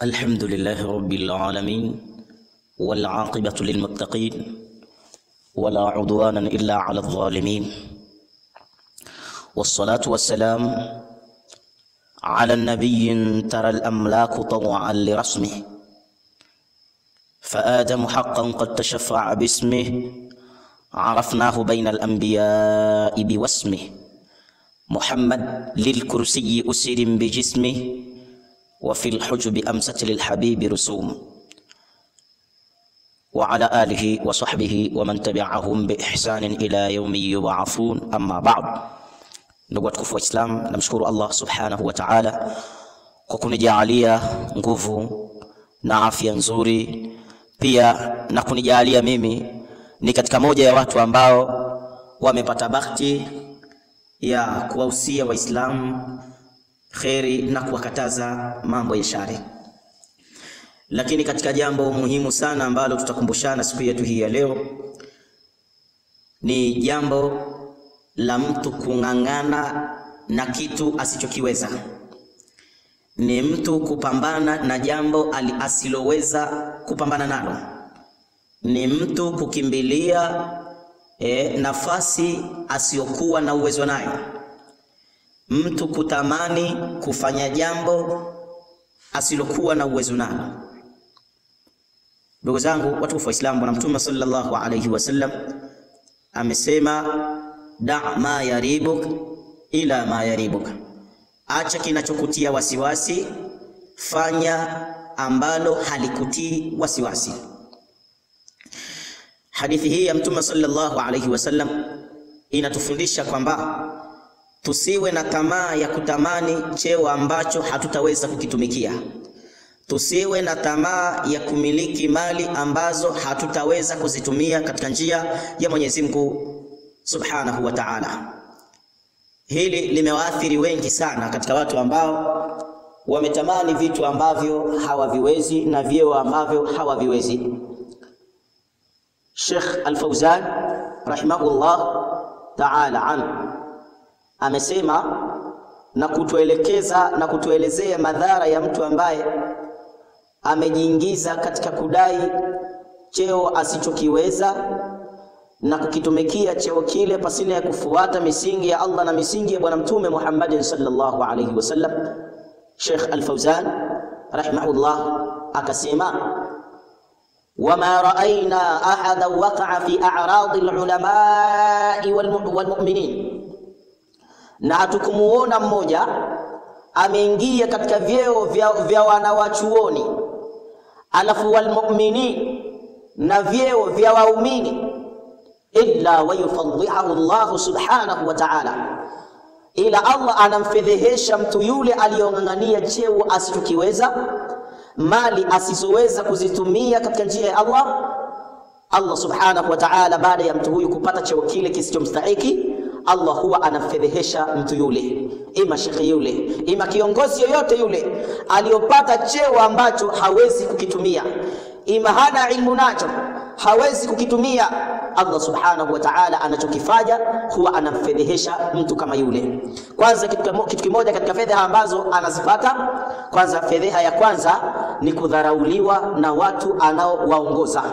الحمد لله رب العالمين والعاقبة للمتقين ولا عدوان إلا على الظالمين والصلاة والسلام على النبي ترى الأملاك طوعا لرسمه فآدم حقا قد تشفع باسمه عرفناه بين الأنبياء بواسمه محمد للكرسي أسر بجسمه وفي الحجب أمست للحبيب رسوم وعلى آله وصحبه ومن تبعهم بإحسان إلى يوم يبعثون أما بعد ndugu watukufu wa Islam, namshukuru Allah subhanahu wa ta'ala kwa kunijaalia nguvu na afya nzuri, pia na kunijaalia mimi ni katika moja ya watu ambao wamepata bahati ya kuwahusia Waislamu kheri na kuwakataza mambo ya shari. Lakini katika jambo muhimu sana ambalo tutakumbushana siku yetu hii ya leo ni jambo la mtu kung'ang'ana na kitu asichokiweza, ni mtu kupambana na jambo asiloweza kupambana nalo, ni mtu kukimbilia e, nafasi asiyokuwa na uwezo nayo, mtu kutamani kufanya jambo asilokuwa na uwezo nalo. Ndugu zangu watukufu wa Islamu, Bwana Mtume sallallahu alayhi wasallam amesema da ma yaribuk ila ma yaribuk, acha kinachokutia wasiwasi, fanya ambalo halikutii wasiwasi. Hadithi hii ya Mtume sallallahu alayhi wasallam inatufundisha kwamba tusiwe na tamaa ya kutamani cheo ambacho hatutaweza kukitumikia. Tusiwe na tamaa ya kumiliki mali ambazo hatutaweza kuzitumia katika njia ya Mwenyezi Mungu Subhanahu wa Ta'ala. Hili limewaathiri wengi sana katika watu ambao wametamani vitu ambavyo hawaviwezi na vyeo ambavyo hawaviwezi. Sheikh Al-Fauzan rahimahullah ta'ala an amesema na kutuelekeza na kutuelezea madhara ya mtu ambaye amejiingiza katika kudai cheo asichokiweza na kukitumikia cheo kile pasina ya kufuata misingi ya Allah na misingi ya Bwana Mtume Muhammad sallallahu alayhi wasallam. Sheikh Al-Fauzan rahimahullah akasema wama raaina ahada waqa'a fi a'radi al-ulamai wal-mu'minin, na hatukumuona mmoja ameingia katika vyeo vya, vya wanawachuoni alafu walmuminin na vyeo vya waumini illa wayufadhihahu Allah subhanahu wa ta'ala, ila Allah anamfedhehesha mtu yule aliyong'ang'ania cheo asichokiweza, mali asizoweza kuzitumia katika njia ya Allah. Allah subhanahu wa ta'ala, baada ya mtu huyu kupata cheo kile kisichomstahiki, Allah huwa anamfedhehesha mtu yule, ima shekhe yule, ima kiongozi yoyote yule aliyopata cheo ambacho hawezi kukitumia, ima hana ilmu nacho hawezi kukitumia. Allah subhanahu wa ta'ala anachokifanya huwa anamfedhehesha mtu kama yule. Kwanza kitu kimoja katika fedheha ambazo anazipata, kwanza fedheha ya kwanza ni kudharauliwa na watu anaowaongoza.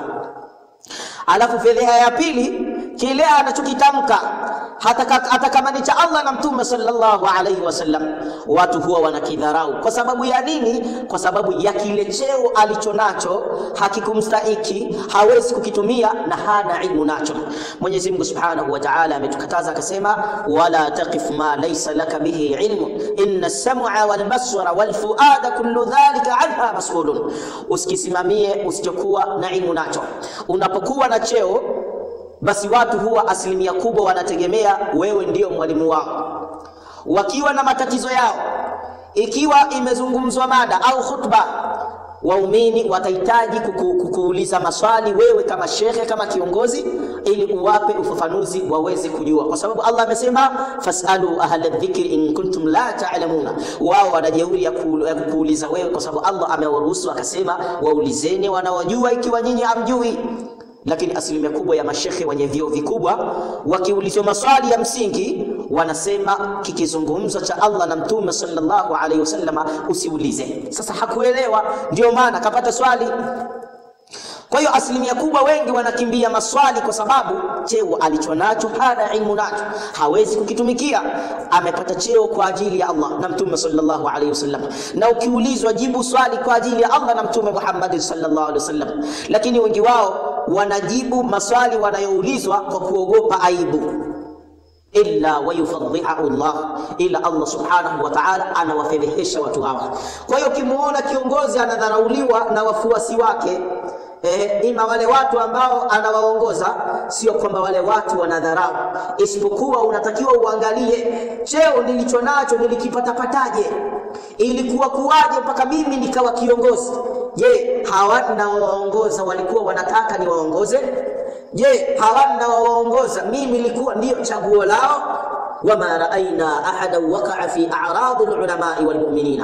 Alafu fedheha ya pili kile anachokitamka hata kama ni cha Allah na Mtume sallallahu alaihi wasallam, watu huwa wanakidharau. Kwa sababu ya nini? Kwa sababu ya kile cheo alicho nacho hakikumstahiki, hawezi kukitumia na hana ilmu nacho. Mwenyezi Mungu subhanahu wa ta'ala ametukataza akasema, wala taqif ma laysa laka bihi ilmu inna as-sam'a wal basara wal fuada kullu dhalika anha mas'ulun, usikisimamie usichokuwa na ilmu nacho. Unapokuwa na cheo basi watu huwa asilimia kubwa wanategemea wewe ndiyo mwalimu wao. Wakiwa na matatizo yao, ikiwa imezungumzwa mada au khutba, waumini watahitaji kuku, kukuuliza maswali wewe kama shekhe, kama kiongozi, ili uwape ufafanuzi waweze kujua, kwa sababu Allah amesema fasalu ahla dhikri in kuntum la ta'lamuna. Wao wana jeuri ya kukuuliza wewe, kwa sababu Allah amewaruhusu akasema, waulizeni wanaojua ikiwa nyinyi hamjui lakini asilimia kubwa ya mashekhe wenye vyeo vikubwa wakiulizwa maswali ya msingi wanasema kikizungumzwa cha Allah na Mtume sallallahu alaihi wasallam usiulize. Sasa hakuelewa, ndio maana kapata swali. Kwa hiyo asilimia kubwa wengi wanakimbia maswali kwa sababu cheo alichonacho hana ilmu nacho, hawezi kukitumikia. Amepata cheo kwa ajili ya Allah na Mtume sallallahu alaihi wasallam, na ukiulizwa jibu swali kwa ajili ya Allah na Mtume Muhammad sallallahu alaihi wasallam. Lakini wengi wao wanajibu maswali wanayoulizwa kwa kuogopa aibu illa wayufadhihahu Allah, ila Allah subhanahu wa ta'ala anawafedhehesha watu hawa. Kwa hiyo ukimuona kiongozi anadharauliwa na wafuasi wake Eh, ima wale watu ambao anawaongoza, sio kwamba wale watu wanadharau, isipokuwa unatakiwa uangalie cheo nilicho nacho nilikipatapataje, ilikuwa kuwaje mpaka mimi nikawa kiongozi. Je, hawa nawaongoza walikuwa wanataka niwaongoze? Je, hawa nawaongoza mimi nilikuwa ndiyo chaguo lao? wama raaina ahadan wakaa fi a'radi lulamai walmuminina.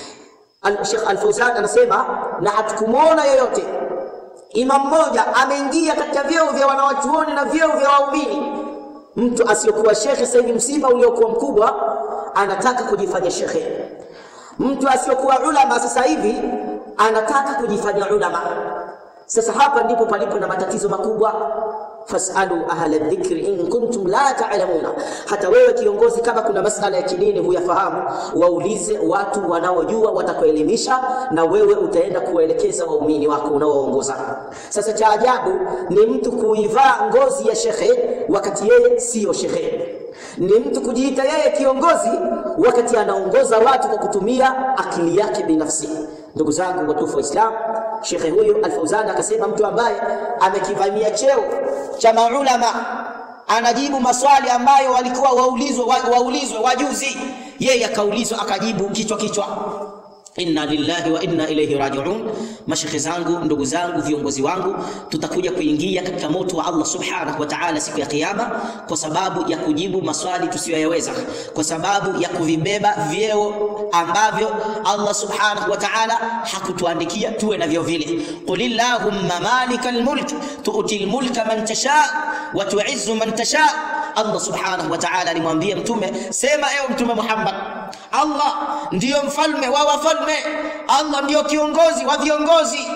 Sheikh Al-Fawzan anasema na hatukumwona yoyote imam mmoja ameingia katika vyeo vya wanawachuoni na vyeo vya waumini. Mtu asiyokuwa shekhe, sasa hivi msiba uliokuwa mkubwa, anataka kujifanya shekhe. Mtu asiyokuwa ulama, sasa hivi anataka kujifanya ulama. Sasa hapa ndipo palipo na matatizo makubwa. fasalu ahla dhikri in kuntum la ta'lamuna. Hata wewe kiongozi, kama kuna masala ya kidini huyafahamu, waulize watu wanaojua, watakuelimisha na wewe utaenda kuwaelekeza waumini wako unaoongoza. Sasa cha ajabu ni mtu kuivaa ngozi ya shekhe wakati yeye siyo shekhe ni mtu kujiita yeye kiongozi wakati anaongoza watu kwa kutumia akili yake binafsi. Ndugu zangu watufu wa Islam, shekhe huyu Al-Fauzan akasema mtu ambaye amekivamia cheo cha maulama anajibu maswali ambayo walikuwa waulizwe waulizwe wajuzi, yeye akaulizwa akajibu kichwa kichwa. Inna lillahi wa inna ilayhi rajiun. Mashekhe zangu, ndugu zangu, viongozi wangu, tutakuja kuingia katika moto wa Allah subhanahu wa ta'ala siku ya Kiyama kwa sababu ya kujibu maswali tusiyoyaweza, kwa sababu ya kuvibeba vyeo ambavyo Allah subhanahu wa ta'ala hakutuandikia tuwe navyo vile. Qul illahumma malikal mulk tu'til mulka man tasha wa tu'izzu man tasha. Allah subhanahu wa ta'ala alimwambia Mtume, sema ewe Mtume Muhammad, Allah ndiyo mfalme wa wafalme, Allah ndiyo kiongozi wa viongozi.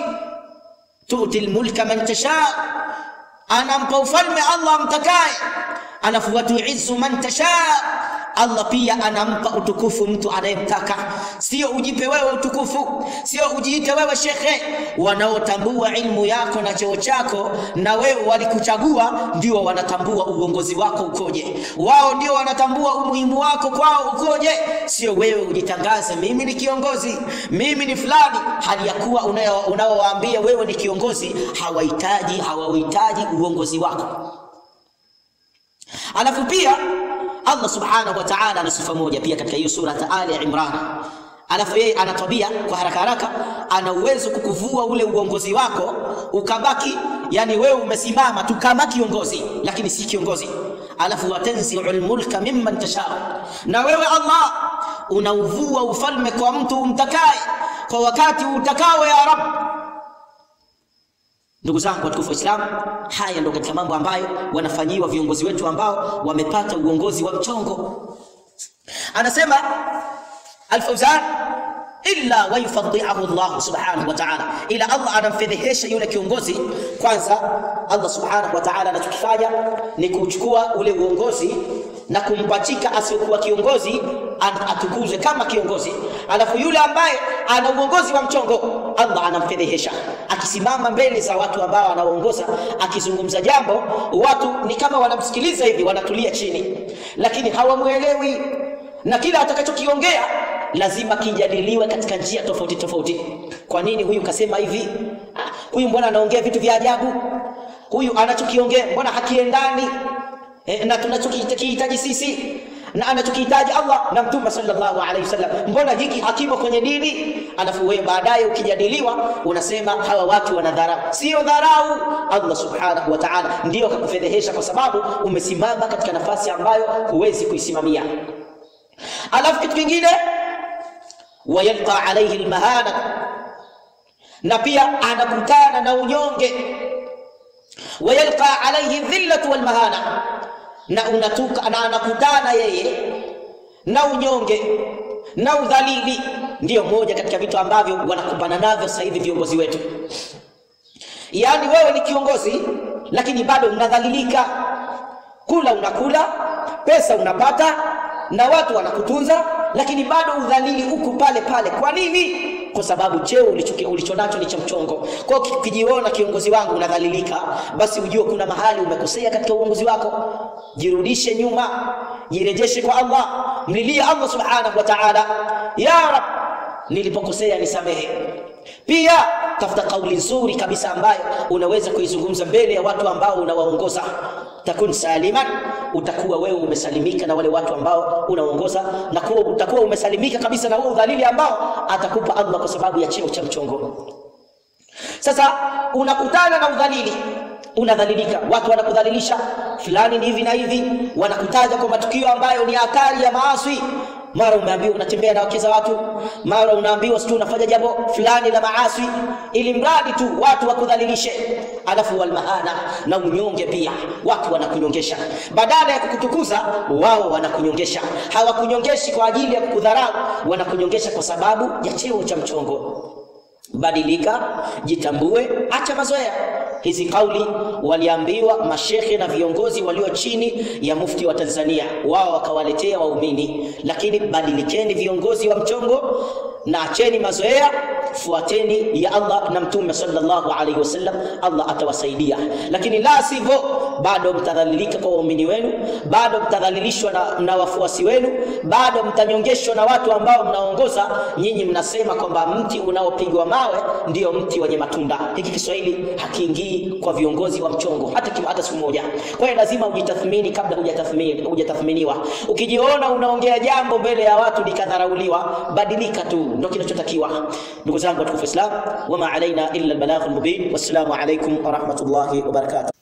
Tu'til mulka man tasha, anampa ufalme Allah amtakaye, alafu watuizzu man tasha Allah pia anampa utukufu mtu anayemtaka. Sio ujipe wewe utukufu, sio ujiite wewe shekhe. Wanaotambua ilmu yako na cheo chako na wewe walikuchagua, ndio wanatambua uongozi wako ukoje. Wao ndio wanatambua umuhimu wako kwao ukoje, sio wewe ujitangaze, mimi ni kiongozi, mimi ni fulani, hali ya kuwa unaowaambia wewe ni kiongozi hawahitaji hawauhitaji uongozi wako. Alafu pia Allah subhanahu wa ta'ala ana sifa moja pia katika hiyo sura Ali Imran. Alafu yeye ana tabia kwa haraka haraka, ana uwezo kukuvua ule uongozi wako ukabaki, yani wewe umesimama tu kama kiongozi, lakini si kiongozi. Alafu watanzi'ul mulka mimman tasha, na wewe Allah unauvua ufalme kwa mtu umtakaye kwa wakati utakao, ya Rabb. Ndugu zangu watukufu wa Islam, haya ndio katika mambo ambayo wanafanyiwa viongozi wetu ambao wamepata uongozi wa mchongo. Anasema Al-Fauzan, illa wayufadhihahu Allah subhanahu wa ta'ala, ila Allah anamfedhehesha yule kiongozi. Kwanza Allah subhanahu wa ta'ala anachokifanya ni kuchukua ule uongozi na kumpachika asiyokuwa kiongozi atukuzwe kama kiongozi, alafu yule ambaye ana uongozi wa mchongo Allah anamfedhehesha akisimama mbele za watu ambao anaongoza, akizungumza jambo, watu ni kama wanamsikiliza hivi, wanatulia chini, lakini hawamwelewi, na kila atakachokiongea lazima kijadiliwe katika njia tofauti tofauti. Kwa nini huyu kasema hivi? Ah, huyu mbona anaongea vitu vya ajabu? Huyu anachokiongea mbona hakiendani e, na tunachokihitaji sisi na anachokihitaji Allah na Mtume sallallahu alaihi wasallam, mbona hiki hakimo kwenye dini? Alafu wewe baadaye ukijadiliwa unasema hawa watu wanadharau. Sio dharau, Allah subhanahu wa ta'ala ndio kakufedhehesha kwa sababu umesimama katika nafasi ambayo huwezi kuisimamia. Alafu kitu kingine, wayalqa alaihi almahana, na pia anakutana na unyonge. Wayalqa alaihi dhillatu walmahana na unatuka na anakutana yeye na unyonge na udhalili, ndiyo moja katika vitu ambavyo wanakumbana navyo sasa hivi viongozi wetu. Yaani wewe ni kiongozi lakini bado unadhalilika, kula unakula, pesa unapata na watu wanakutunza, lakini bado udhalili huku pale pale. Kwa nini? Kwa sababu cheo ulicho ulicho nacho ni cha mchongo. Kwa hiyo ukijiona kiongozi wangu unadhalilika, basi ujue kuna mahali umekosea katika uongozi wako. Jirudishe nyuma, jirejeshe kwa Allah, mlilie Allah subhanahu wa ta'ala, ya Rab, nilipokosea nisamehe. Pia tafuta kauli nzuri kabisa ambayo unaweza kuizungumza mbele ya watu ambao unawaongoza. Takun saliman, utakuwa wewe umesalimika na wale watu ambao unaongoza, na kuwa utakuwa umesalimika kabisa na huo udhalili ambao atakupa Allah kwa sababu ya cheo cha mchongo. Sasa unakutana na udhalili, unadhalilika, watu wanakudhalilisha, fulani ni hivi na hivi, wanakutaja kwa matukio ambayo ni hatari ya maasi mara umeambiwa unatembea na wake za watu, mara unaambiwa sijui unafanya jambo fulani la maasi, ili mradi tu watu wakudhalilishe. Alafu walmahana na unyonge pia, watu wanakunyongesha, badala ya kukutukuza wao wanakunyongesha. Hawakunyongeshi kwa ajili ya kukudharau, wanakunyongesha kwa sababu ya cheo cha mchongo. Badilika, jitambue, acha mazoea. Hizi kauli waliambiwa mashekhe na viongozi walio chini ya mufti wa Tanzania, wao wakawaletea waumini. Lakini badilikeni viongozi wa mchongo na acheni mazoea, fuateni ya Allah na Mtume sallallahu alaihi wasallam, Allah atawasaidia. Lakini la sivyo, bado mtadhalilika kwa waumini wenu, bado mtadhalilishwa na, na wafuasi wenu, bado mtanyongeshwa na watu ambao mnaongoza. Nyinyi mnasema kwamba mti unaopigwa mawe ndio mti wenye matunda. Hiki Kiswahili hakiingii kwa viongozi wa mchongo hata kima, hata siku moja. Kwa hiyo lazima ujitathmini kabla hujatathmini hujatathminiwa. Ukijiona unaongea jambo mbele ya watu likadharauliwa, badilika tu, ndio kinachotakiwa. Ndugu zangu watukufu Islam, wama alaina illa albalagh almubin. Wassalamu alaikum wa rahmatullahi wa barakatuh.